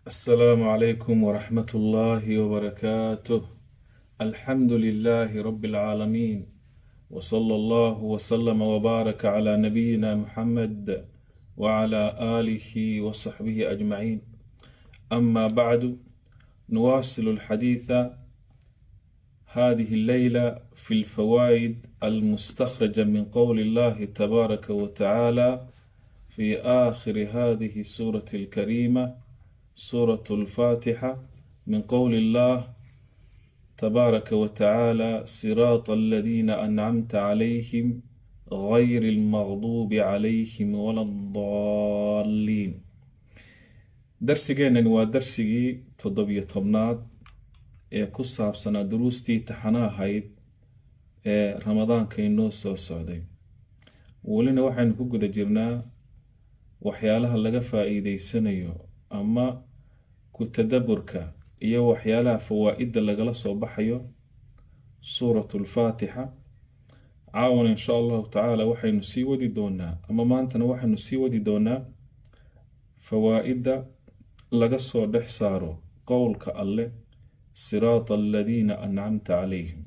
السلام عليكم ورحمة الله وبركاته الحمد لله رب العالمين وصلى الله وسلم وبارك على نبينا محمد وعلى آله وصحبه أجمعين أما بعد نواصل الحديث هذه الليلة في الفوائد المستخرجة من قول الله تبارك وتعالى في آخر هذه السورة الكريمة سورة الفاتحة من قول الله تبارك وتعالى صراط الذين أنعمت عليهم غير المغضوب عليهم ولا الضالين darsigeenani waa darsigii toddobiyo tobnaad ee ku saabsanaa duruustii taxana ahayd ee ramadaanka inoo soo socday welina waxaynu ku guda jirnaa waxyaalaha laga faa-iideysanayo ama ku tadaburka iyo waxyaalaha fawaa-idda lagala soo baxayo suuratu lfaatixa caawan insha allahu tacaala waxaynu sii wadi doonaa ama maantana waxaynu sii wadi doonaa fawaa-idda laga soo dhex saaro qowlka alleh siraata aladiina ancamta calayhim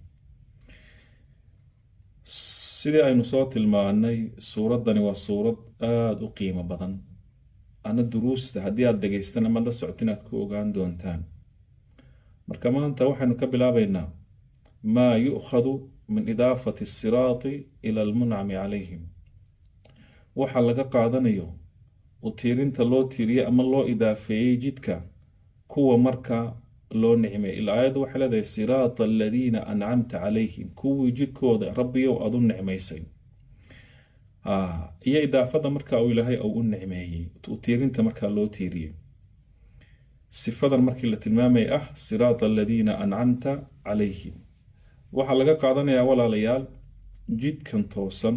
sidii aynu soo tilmaanay suuraddani waa suurad aada u qiimo badan ana duruusta haddii aada dhegeystan amaad la socota inaad ku ogaan doontaan marka maanta waxaynu ka bilaabaynaa maa yu'khadu min idaafati asiraati ila almuncami calayhim waxa laga qaadanayo u tiirinta loo tiiriyey ama loo idaafeeyey jidka kuwa marka loo nicmay ila aayadda waxay leedahay siraata aladiina ancamta calayhim kuwii jidkooda rabbiyow aada u nicmaysay iyo idaafada marka uu ilaahay uu u nicmeeyey u tiirinta markaa loo tiiriyey sifadan markii la tilmaamay ah siraata aladiina ancamta calayhim waxaa laga qaadanayaa walaalayaal jidkan toosan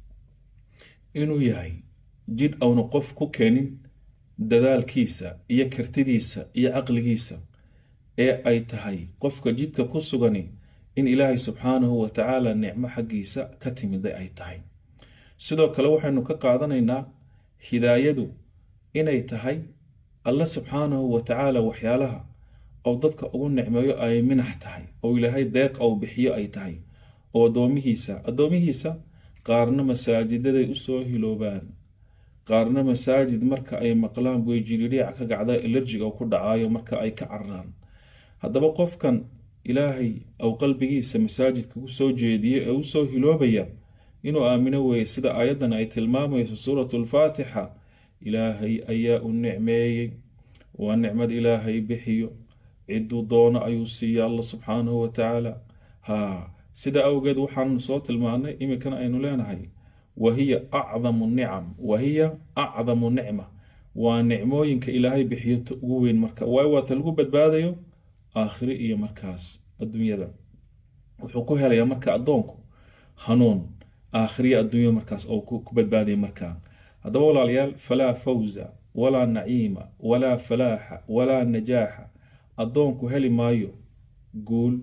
inuu yahay jid auna qof ku keenin dadaalkiisa iyo kartidiisa iyo caqligiisa ee ay tahay qofka jidka ku sugani in ilaahay subxaanahu wa tacaala nicmo xaggiisa ka timiday ay tahay sidoo kale waxaynu ka qaadanaynaa hidaayadu inay tahay alle subxaanahu wa tacaala waxyaalaha oo dadka ugu nicmeeyo ay minax tahay oo ilaahay deeq ou bixiyo ay tahay oo addoomihiisa addoomihiisa qaarna masaajidaday usoo hiloobaan qaarna masaajid marka ay maqlaan way jiriiriica ka gacda elerjiga ku dhacaayo marka ay ka cararaan haddaba qofkan ilaahay ou qalbigiisa masaajidka u soo jeediye ee usoo hiloobaya inuu aamino weeye sida aayaddan ay tilmaamayso suuratu lfaatixa ilaahay ayaa u nicmeeyey waa nicmad ilaahay bixiyo ciduu doono ayuu siiya alla subxaanahu wa tacaala haa sida awgeed waxaanu soo tilmaanay iminkana aynu leenahay wahiya acdamu nicam wahiya acdamu nicma waa nicmooyinka ilaahay bixiyo ta ugu weyn marka waayo waa ta lagu badbaadayo aakhiro iyo markaas adduunyada wuxuu ku helayaa marka addoonku hanuun aakhiriya adduunya markaas oo ku badbaadaya markaa haddaba walaalayaal falaa fawza walaa naciima walaa falaaxa walaa najaaxa addoonku heli maayo guul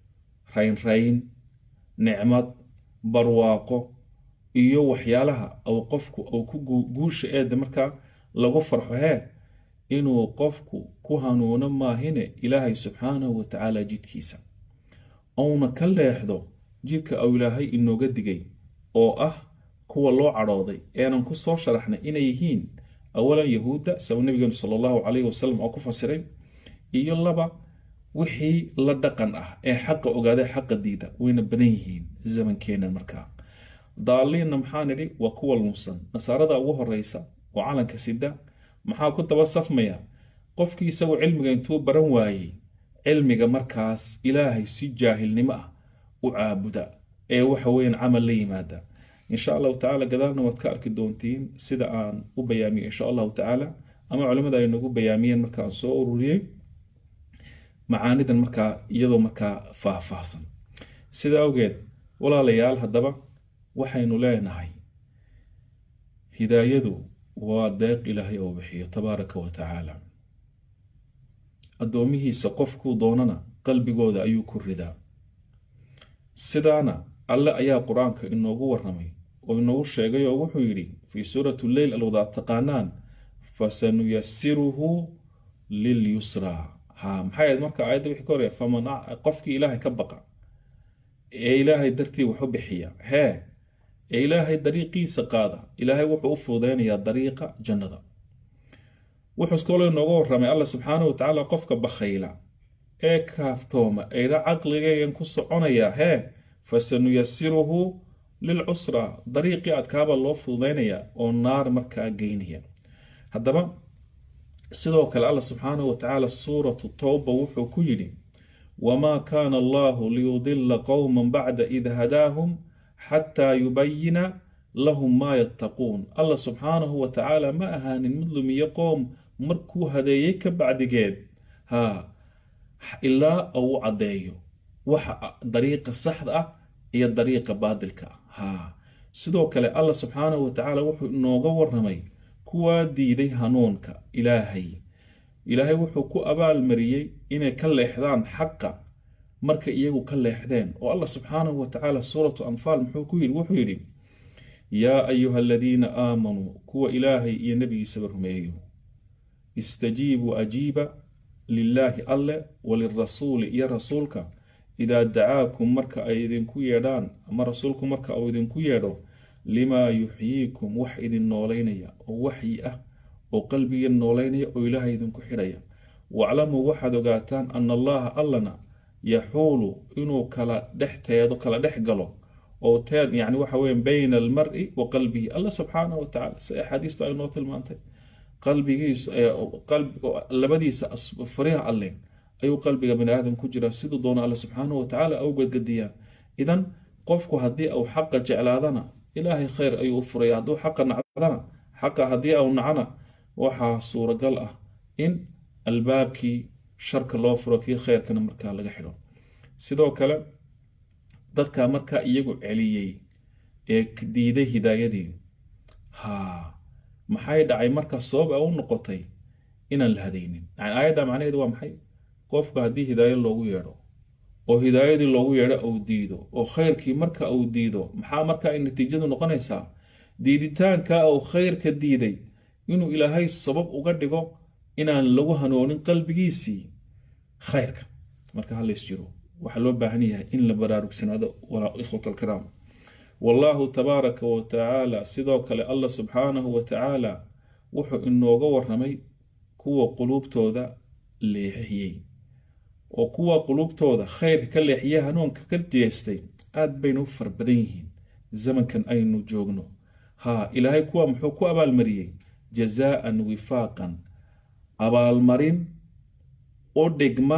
raynrayn nicmad barwaaqo iyo waxyaalaha ou qofku ou ku guusha eeda markaa lagu farxo hee inuu qofku ku hanuuno maahine ilaahay subxaanahu wa tacaala jidkiisa ouna ka leexdo jidka ou ilaahay inooga digay oo ah kuwa loo cadhooday eenan ku soo sharaxnay inay yihiin awalan yahuudda saba nabigeenu sala allahu calayhi wasalam oo ku fasiray iyo laba wixii la dhaqan ah ee xaqa ogaaday xaqa diida wayna badan yihiin zamankeenan markaa daaliinna maxaa nidhi waa kuwa lunsan nasaarada ugu horeysa oo calanka sida maxaa ku daba safmaya qofkii isagoo cilmiga intuu baran waayey cilmiga markaas ilaahay si jaahilnimo ah u caabuda ee waxa weeyaan camal la yimaada insha allahu tacaala gadaalna waad ka arki doontiin sida aan u bayaamiyo insha allahu tacaala ama culimada ay nagu bayaamiyeen markaan soo ururiyey macaanidan markaa iyadoo markaa faahfaahsan sida awgeed walaalayaal haddaba waxaynu leenahay hidaayadu waa deeq ilaahay oo bixiyo tabaaraka wa tacaala addoomihiisa qofkuu doonana qalbigooda ayuu ku ridaa sidaana alle ayaa qur-aanka inoogu waramay oo inoogu sheegay oo wuxuu yidhi fii suurati lleyl alwadaad taqaanaan fasanuyasiruhu lilyusraa ha maxay ahayd marka aayadda wixii ka horaya faman qofkii ilaahay ka baqa ee ilaahay dartii wax u bixiya hee ee ilaahay dariiqiisa qaada ilaahay wuxuu u fududeynayaa dariiqa jannada wuxuu kaloo inooga warramay alla subxaanahu wa tacaala qofka bakhayla ee kaaftooma eedha caqligaygan ku soconaya hee fasanuyasiruhu lilcusra dariiqii adkaaba loo fududeynaya oo naar markaa geynaya haddaba sidoo kale alla subxaanahu wa tacaala suuratu towba wuxuu ku yidhi wamaa kaana allahu liyudila qowma bacda id hadaahum xataa yubayina lahum maa yattaquun alla subxaanahu wa tacaala ma ahaanin mid lumiyo qoom markuu hadeeyey ka bacdigeed ha ilaa uu caddeeyo waxa dariiqa saxda ah iyo dariiqa baadilka ah ha sidoo kale alla subxaanahu wa tacaala wuxuu inooga waramay kuwaa diiday hanuunka ilaahay ilaahay wuxuu ku abaalmariyey inay ka leexdaan xaqa markay iyagu ka leexdeen oo allah subxaanahu wa tacaala suuratu anfaal muxuu ku yidhi wuxuu yidhi yaa ayuha aladiina aamanuu kuwa ilaahay iyo nebigiisaba rumeeyo istajiibuu ajiiba lilaahi alle walirasuuli iyo rasuulka idaa dacaakum marka ay idinku yeedhaan ama rasuulku marka uu idinku yeedho limaa yuxyiikum wax idin noolaynaya oo waxyi ah oo qalbiga noolaynaya oo ilaahay idinku xidhaya waclamuu waxaad ogaataan ana allaha allana yaxuulu inuu kala dhexteedo kala dhex galo oo teed yani waxa weya bayna almari wa qalbihi alla subxaanahu wa tacala si axaadiistu ay noo tilmaantay qalbigiisu labadiisa fariha alle ayuu qalbiga bani aadam ku jiraa siduu doono alle subxaanahu wa tacaala au gadgadiyaa idan qofku haddii uu xaqa jeclaadana ilaahay khayr ayuu u furaya hadduu xaqa nacdana xaqa haddii au nacana waxaa suuragal ah in albaabkii sharka loo furo kii khayrkana markaa laga xidho sidoo kale dadka markaa iyagu celiyey ee diiday hidaayadii ha maxay dhacay marka sabab a u noqotay inaan la hadaynin yani aayadda macnaheedu waa maxay qofka haddii hidaayo loogu yeedho oo hidaayadii loogu yeedho uu diido oo khayrkii marka uu diido maxaa marka ay natiijadu noqonaysaa diiditaanka uu khayrka diiday inuu ilaahay sabab uga dhigo inaan lagu hanoonin qalbigiisii khayrka marka halays jiro waxaa loo baahan yahay in la baraarugsanaado ikhwat alkiraam wallaahu tabaaraka wa tacaala sidoo kale allah subxaanahu wa tacaala wuxuu inooga waramay kuwa quluubtooda leexiyey oo kuwa quluubtooda khayrka ka leexiya hanuunka ka jeestay aad bayna u far badan yihiin zamankan aynu joogno ha ilaahay kuwa muxuu ku abaalmariyey jazaaan wifaaqan abaalmarin oo dhigma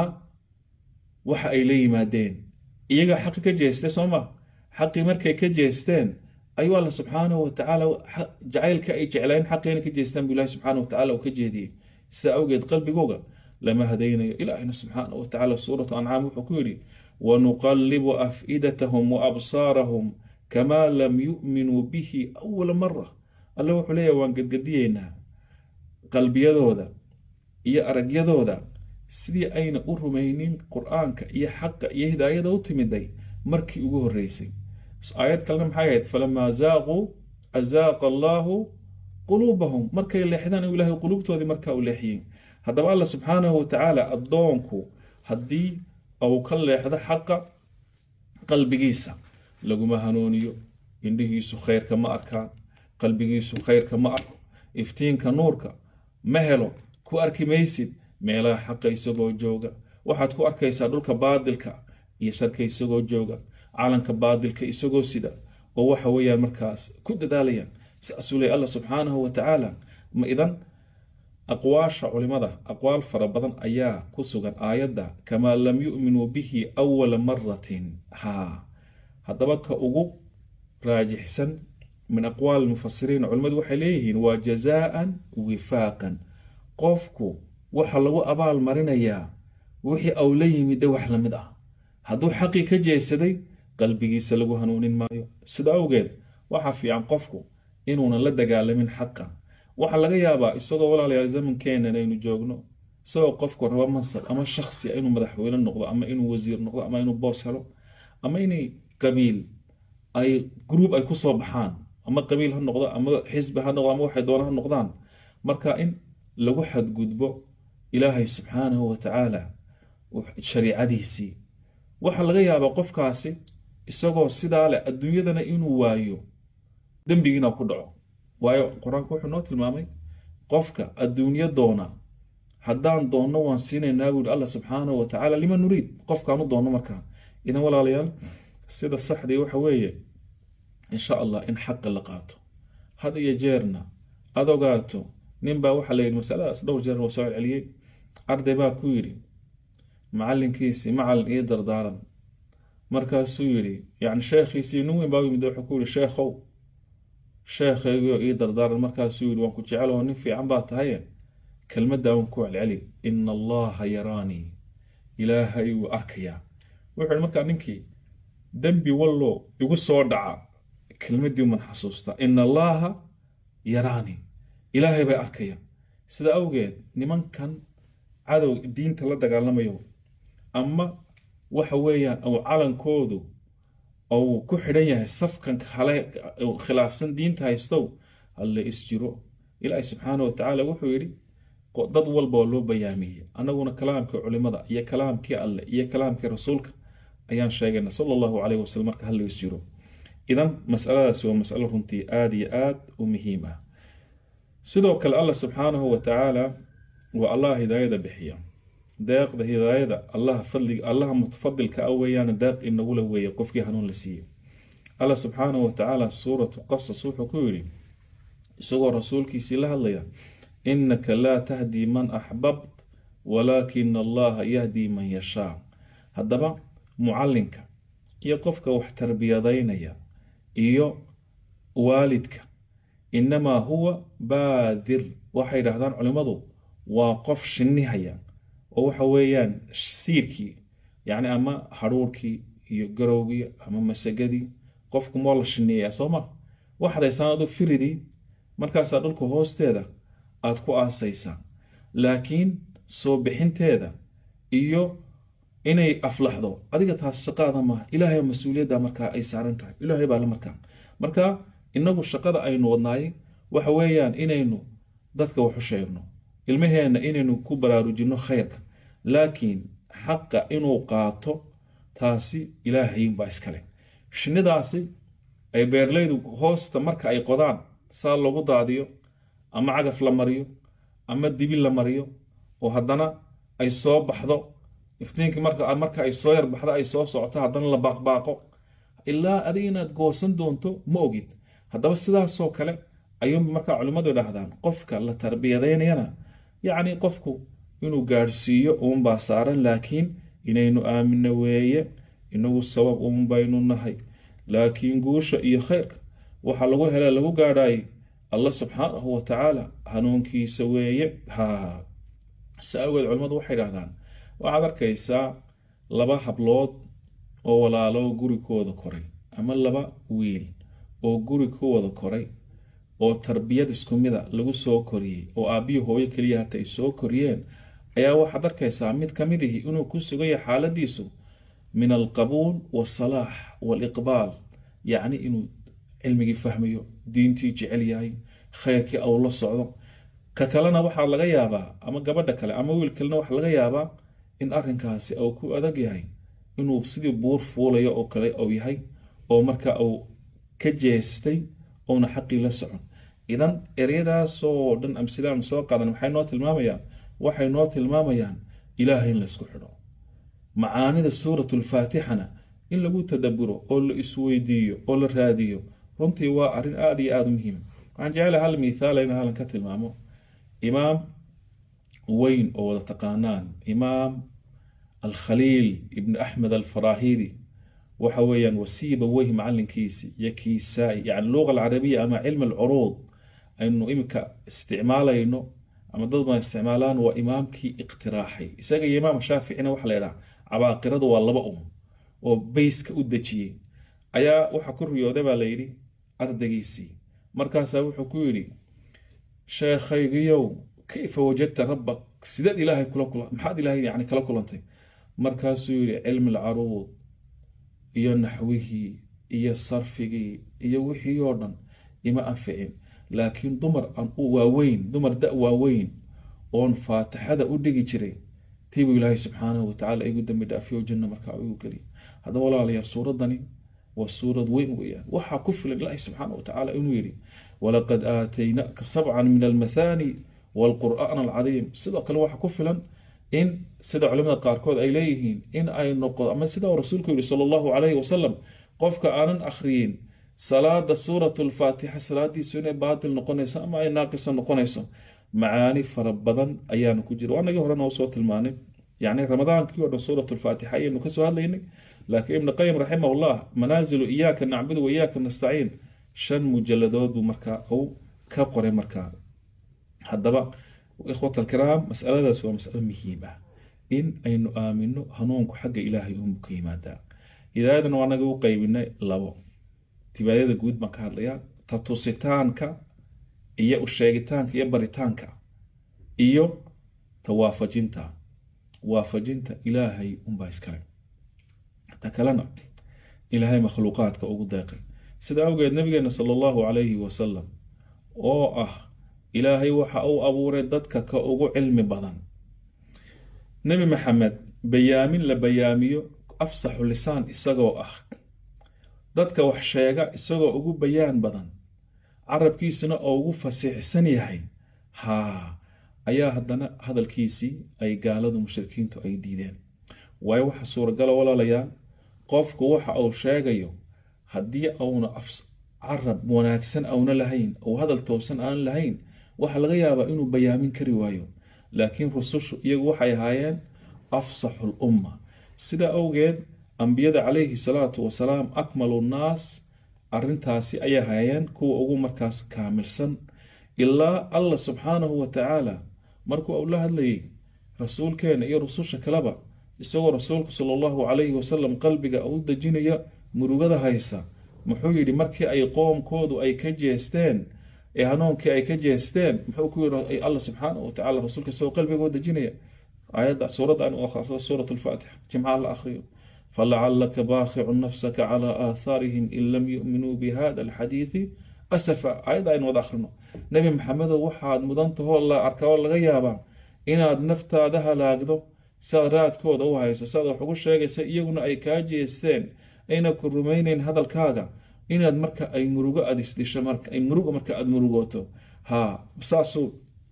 waxa ay la yimaadeen iyaga xaqi ka jeestay soo ma xaqii markay ka jeesteen ayuu alla subxaanahu wa tacaala jacaylka ay jeclayn xaqiina ka jeestaan buu ilahi subxaanahu wa tacala uu ka jeediyey sidaa awgeed qalbigooga lama hadaynayo ilaahina subxaanahu wa tacaala suuratu ancaam wuxuu ku yidhi wanuqallibu afidatahum wa absaarahum kamaa lam yu'minuu bihi awala mara alle wuxuu leeyahay waan gadgadiyeynaa qalbiyadooda iyo aragyadooda sidii ayna u rumaynin qur-aanka iyo xaqa iyo hidaayada u timiday markii ugu horreysay aayad kalena maxay ahayd falamaa zaaquu azaaqa allaahu quluubahum markay leexdaan u ilahay quluubtoodii markaa u leexiyey haddaba alla subxaanahu wa tacaala addoonku haddii uu ka leexdo xaqa qalbigiisa laguma hanuuniyo indhihiisu khayrka ma arkaan qalbigiisu khayrka ma arko iftiinka nuurka ma helo ku arki maysid meelaha xaqa isagoo jooga waxaad ku arkaysaa dhulka baadilka iyo sharka isagoo jooga calanka baadilka isagoo sida oo waxa weeyaan markaas ku dadaalayaan saasuu leey alla subxaanahu wa tacaala ma idan aqwaasha culimada aqwaal fara badan ayaa ku sugan aayadda kamaa lam yu'minuu bihi awala maratin ha haddaba ka ugu raajixsan min aqwaal mufasiriin culimmadu waxay leeyihiin waa jazaan wifaaqan qofku waxa lagu abaal marinayaa wixii au la yimidda wax la mid ah hadduu xaqii ka jeesaday qalbigiisa lagu hanuunin maayo sida awgeed waxaa fiican qofku inuunan la dagaalamin xaqa waxaa laga yaabaa isagoo walaalayaal zamankeenan aynu joogno isagoo qofku raba mansab ama shaksi inuu madaxweyne noqdo ama inuu wasiir noqdo ama inuu boos helo ama inay qabiil ay gruub ay ku soo baxaan ama qabiil ha noqdo ama xisbi ha noqdo ama waxay doona ha noqdaan marka in lagu xadgudbo ilaahay subxaanahu wa tacaala shariicadiisii waxaa laga yaabaa qofkaasi isagoo sidaa leh adduunyadana inuu waayo dembigiina ku dhaco waayo qur-aanku wuxuu noo tilmaamay qofka adduunyo doona haddaan doonno waan siinaynaa buuri allah subxaanahu wa tacaala lima nuriid qofkaanu doonno markaa idan walaalayaal sida saxdii waxa weeye insha allah in xaqa la qaato had iyo jeerna aad ogaato ninbaa waxaa la yidhi masaladaas dhowr jeer waa soo celceliyey arday baa ku yidhi macallinkiisii macallin ii dardaaran markaasuu yidhi yani sheekhiisii nin weyn baa u yimid wuxuu ku yidhi sheekhow sheekhaygioo ii dardaaran markaasuu yidhi waan ku jecel oo nin fiican baa tahaye kelmaddaa waan ku celceli ina allaha yaraanii ilaahay wuu arkayaa wuxuu yidhi markaa ninkii dembi wallo igu soo dhaca kelmaddii uman xasuustaa ina allaaha yaraanii ilaahay bay arkaya sida awgeed nimankan cadow diinta la dagaalamayo ama waxa weeyaan ou calankoodu ou ku xidhan yahay safkan kale khilaafsan diinta haystow halle isjiro ilaahi subxaana wa tacaala wuxuu yidhi dad walba oo loo bayaamiyey annaguna kalaamkii culimada iyo kalaamkii alleh iyo kalaamkii rasuulka ayaan sheegayna sala allahu caleyh wasalam marka halle isjiro idan masaladaasi waa masalo runtii aada iyo aad u muhiim ah sidoo kale allah subxaanahu wa tacaala waa allah hidaayada bixiya deeqda hidaayada allaha fadliga allaha mutafadilka ah weeyaan deeq inagula weeye qofkii hanuun la siiyey allah subxaanahu wa tacaala suuratu qasas wuxuu ku yidhi isagoo rasuulkiisii la hadlaya innaka laa tahdii man axbabt walaakina allaha yahdii man yashaa haddaba mucallinka iyo qofka wax tarbiyadaynaya iyo waalidka inamaa huwa baadir waxay dhahdaan culimmadu waa qof shinnihaya oo waxa weeyaan siirkii yacni ama hadhuurkii iyo garowgii ama masagadii qofku moo la shinniyayaa soo ma waxaad haysaan adu firidii markaasaa dhulka hoosteeda aad ku aasaysaa laakiin soo bixinteeda iyo inay aflaxdo adiga taas shaqaada maaha ilaahay mas-uuliyadda markaa ay saaran tahay ilaahay baa la markaa marka inagu shaqada aynu wadnaayay waxa weeyaan inaynu dadka wax u sheegno ilmaheenna inaynu ku baraarujinno khayrka laakiin xaqa inuu qaato taasi ilaahaynbaa iskale shinnidaasi ay beerleydu hoosta marka ay qodaan saa lagu daadiyo ama cagaf la mariyo ama dibi la mariyo oo haddana ay soo baxdo iftiinkii marka ay soo yarbaxdo ay soo socoto haddana la baaqbaaqo ilaa adiga inaad goosan doonto ma ogid haddaba sidaasoo kale ayuunba markaa culimmadu idhaahdaan qofka la tarbiyadaynayana yacni qofku inuu gaadhsiiyo uunbaa saaran laakiin inaynu aamino weeye inagu sabab uun baynu nahay laakiin guusha iyo khayrka waxaa lagu hela lagu gaadhaayay allah subxaanahu wa tacaala hanuunkiisa weeye ha si awgeed culimmadu waxay idhahdaan waxaad arkaysaa laba hablood oo walaalo gurikooda koray ama laba wiil oo guri ku wada koray oo tarbiyad isku mida lagu soo koriyey oo aabbiyo hooyo keliya hata ay soo koriyeen ayaa waxaad arkaysaa mid ka midihi inuu ku sugaya xaaladiisu min alqabuul waasalaax waaliqbaal yacni inuu cilmigii fahmayo diintii jecel yahay khayrkii aw la socdo ka kalena waxaa laga yaabaa ama gabadha kale ama wiil kalena waxaa laga yaabaa in arrinkaasi uu ku adag yahay inuu sidii buur fuulayo oo kale uu yahay oo marka uu ka jeestay ouna xaqii la socon idan eryadaasoo dhan amsilaan soo qaadan maxay noo tilmaamayaan waxay noo tilmaamayaan ilaahay in laysku xidho macaanida suuratulfaatixana in lagu tadaburo oo la isweydiiyo oo la raadiyo runtii waa arrin aada iyo aada u muhiim waxaan jecelahay hal mithaala in halan ka tilmaamo imaam weyn oo wada taqaanaan imaam alkhaliil ibni axmed alfarahidi waxa weeyaan wasiiba weyh macalinkiisi iyo kiisaai yani luqa alcarabiya ama cilmi alcuruud aynu imika isticmaalayno ama dad baan isticmaalaan waa imaamkii iqtiraaxay isaga iyo imaam shaaficina waxa la idhaha cabaaqiradu waa laba um oo bayska u dejiyey ayaa waxa ku riyooday baa layidhi ardaygiisii markaasaa wuxuu ku yidhi sheekhaygiyow kayfa wajadta rabbak sideed ilaahay kula kula maxaad ilaahay yani kala kulantay markaasuu yidhi cilmi alcaruud iyo naxwihii iyo sarfigii iyo wixii oo dhan ima anficin laakiin dumar waaweyn dumar da waaweyn oon faatixada u dhigi jiray tiibuu ilaahay subxaanahu watacaala igu dambi dhaafiyo janno markaa igu geliya haddaba walaalayaal suuradani waa suurad weyn weeyaan waxaa ku filan ilaahay subxaanahu watacaala inuu yidhi walaqad aataynaaka sabcan min almathani waalqur'aan alcadiim sidoo kale waxaa ku filan in sida culimada qaarkood ay leeyihiin in ay noqo ama sida uu rasuulku yihi sala allahu calayhi wasalam qofka aanan akhriyin salaada suurat lfaatixa salaadiisu inay baatil noqonayso ama ay naaqisa noqonayso macaani fara badan ayaana ku jira waanagii horena soo tilmaanay yani ramadaankii o dhan suurat lfaatixa ayaynu kasoo hadlaynay laakiin ibn qayim raximahullah manaazilu iyaaka nacbudu wa iyaaka nastaciin shan mujaladood buu markaa uu ka qoray markaa haddaba ikhwat alkiraam masaladaas waa masalo muhiim ah in aynu aamino hanuunku xagga ilaahay unbu ka yimaadaa hidaayadan waa naga u qaybinay labo tibaadada guud baan ka hadlayaa ta tusitaanka iyo usheegitaanka iyo baritaanka iyo ta waafajinta waafajinta ilaahay unbaa iskale ta kalena ilaahay makhluuqaadka ugu deeqay sida awgeed nabigeena sala allahu calayhi wasalam oo ah ilaahay waxa uu abuuray dadka ka ugu cilmi badan nebi maxamed bayaamin la bayaamiyo afsaxu lisaan isagoo ah dadka wax sheega isagoo ugu bayaan badan carabkiisuna oo ugu fasiixsan yahay haa ayaa haddana hadalkiisii ay gaaladu mushrikiintu ay diideen waayo waxa suuragala walaalayaal qofku waxa uu sheegayo haddii auna carab wanaagsan auna lahayn ou hadal toosan aan lahayn waxaa laga yaabaa inuu bayaamin kari waayo laakiin rusushu iyagu waxay ahaayeen afsaxu lumma sida awgeed ambiyada calayhi salaatu wasalaam akmalu nnaas arintaasi ayay ahaayeen kuwa ugu markaas kaamilsan ilaa allah subxaanahu wa tacaala markuu uu la hadlayay rasuulkeena iyo rususha kaleba isagoo rasuulku sala allahu calayhi wasalam qalbiga u dejinaya murugada haysa muxuu yidhi markii ay qoomkoodu ay ka jeesteen ee hanuunkii ay ka jeesteen muxuu ku yidhi allah subxaanahu watacaala rasuulka isagoo qalbiga u dejinaya aayadda suuradda aan u akhriyo suurat alfaatixa jimcaha la akhriyo falacalaka baakhicun nafsaka calaa aathaarihim in lam yu'minuu bihada alxadiidi asafa aayadda aynu wada akhrino nebi maxamedow waxaad mudantahoo la arkaa laga yaabaa inaad naftaada halaagdo siaad raadkooda u hayso siaad wax ugu sheegaysa iyaguna ay kaa jeesteen ayna ku rumaynayn hadalkaaga inaad marka ay murugo aad isdhisho marka ay murugo marka aad murugooto ha saasuu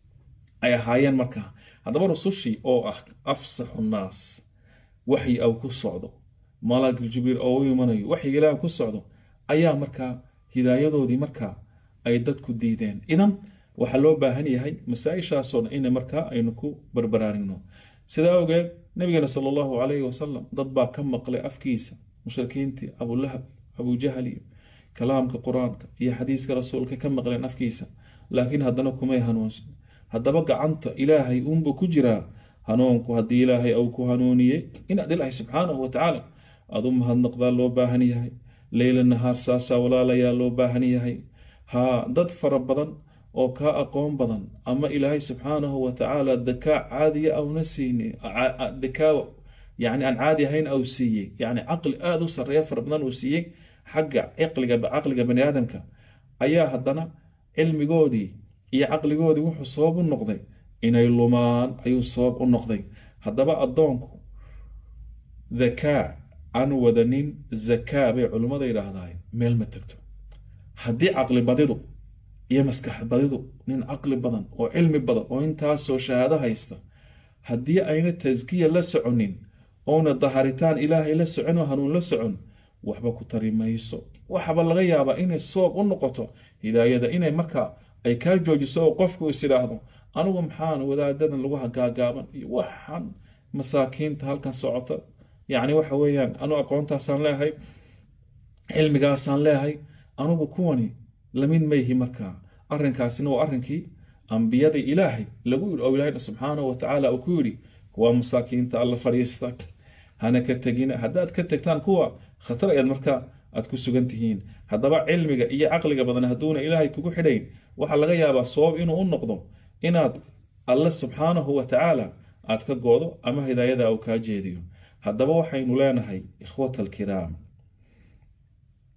ay ahaayeen marka haddaba rusushii oo ah afsaxu nnaas waxyi aw ku socdo malaagil jibriil oo u imanayo waxyiga ilaah ku socdo ayaa markaa hidaayadoodii markaa ay dadku diideen idan waxaa loo baahan yahay masaa-ishaasoo dhan ina markaa aynu ku barbaraarigno sidaa awgeed nabigeena sala allahu calayhi wasalam dad baa ka maqlay afkiisa mushrikiintii abulahab abujahal iyo kalaamka qur-aanka iyo xadiiska rasuulka ka maqleen afkiisa laakiin haddana kumay hanuunsan haddaba gacanta ilaahay uunbuu ku jiraa hanuunku haddii ilaahay uu ku hanuuniyey inaad ilaahay subxaanahu watacaala aad u mahadnaqdaa loo baahan yahay leyla nahaar saasaa walaalayaa loo baahan yahay haa dad fara badan oo kaa aqoon badan ama ilaahay subxaanahu watacaala dakaa caadiya auna siini dakaa yani aan caadi ahayn au siiyey yani caqli aada u sareeya fara badan uu siiyey xagga caqliga caqliga bani aadamka ayaa haddana cilmigoodii iyo caqligoodii wuxuu sabab u noqday inay lumaan ayuu sabab u noqday haddaba addoonku dhakaa aan wadanin zakaa bay culimmada yidhaahdahay meel ma tegto haddii caqli badidu iyo maskax badidu nin caqli badan oo cilmi badan oo intaasoo shahaado haysta haddii ayna taskiya la soconin ouna daharitaan ilaahay la socon oo hanuun la socon waxba ku tari mayso waxaba laga yaabaa inay soob u noqoto hidaayada inay markaa ay kaa joojiso oo qofku is idhaahdo anigu maxaan wadaadadan lagu hagaagaaban iyo waxaan masaakiinta halkan socota yacni waxa weeyaan anu aqoontaasaan leehay cilmigaasaan leehay anugu kuwani lamid mayhi markaa arrinkaasina waa arrinkii ambiyadii ilaahay lagu yidhi oo ilaahayna subxaanahu watacaala uu ku yidhi kuwa masaakiinta alla fadhiista hana ka tegina haddaad ka tegtaan kuwa khatar ayaad markaa aad ku sugan tihiin haddaba cilmiga iyo caqliga badan hadduuna ilaahay kugu xidhayn waxaa laga yaabaa sabab inuu u noqdo inaad alle subxaanahu watacaala aad ka goodo ama hidaayada uu kaa jeediyo haddaba waxaynu leenahay ikhwata alkiraam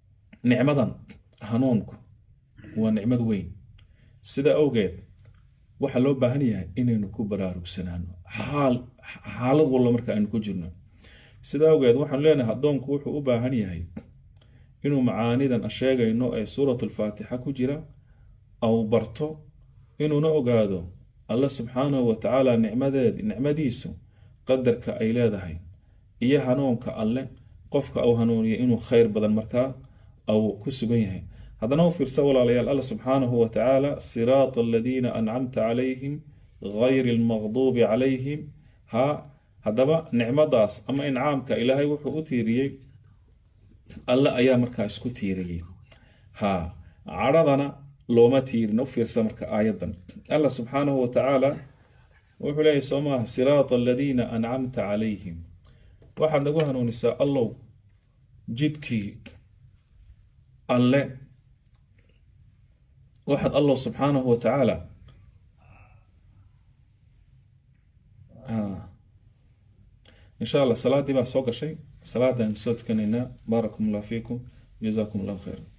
nicmadan hanuunku waa nicmad weyn sida awgeed waxaa loo baahan yahay inaynu ku baraarugsanaano xaal xaalad walba marka aynu ku jirno sidaa awgeed waxaan leenahay addoonku wuxuu u baahan yahay inuu macaanidan sheegayno ee suurat alfaatixa ku jira au barto inuuna ogaado alla subxaanahu wa tacaala nicmadeed nicmadiisu qadarka ay leedahay iyo hanuunka alle qofka au hanuuniya inuu khayr badan markaa au ku sugan yahay haddana u fiirsa walaalayaal alla subxaanahu wa tacaala siraata aladiina ancamta calayhim gayri almaqduubi calayhim ha haddaba nicmadaas ama incaamka ilaahay wuxuu u tiiriyey alle ayaa markaa isku tiiriyey ha cadhadana looma tiirin u fiirsa marka aayadan allah subxaanahu wa tacaala wuxuu leeyahy soo maaha siraata aladiina ancamta calayhim waxaad nagu hanuunisaa allow jidkii alle waxaad allah subxaanahu wa tacaala insha allah salaadii baa soo gashay salaadan soo tukanaynaa baarakum allah fiikum jazaakum allah khayra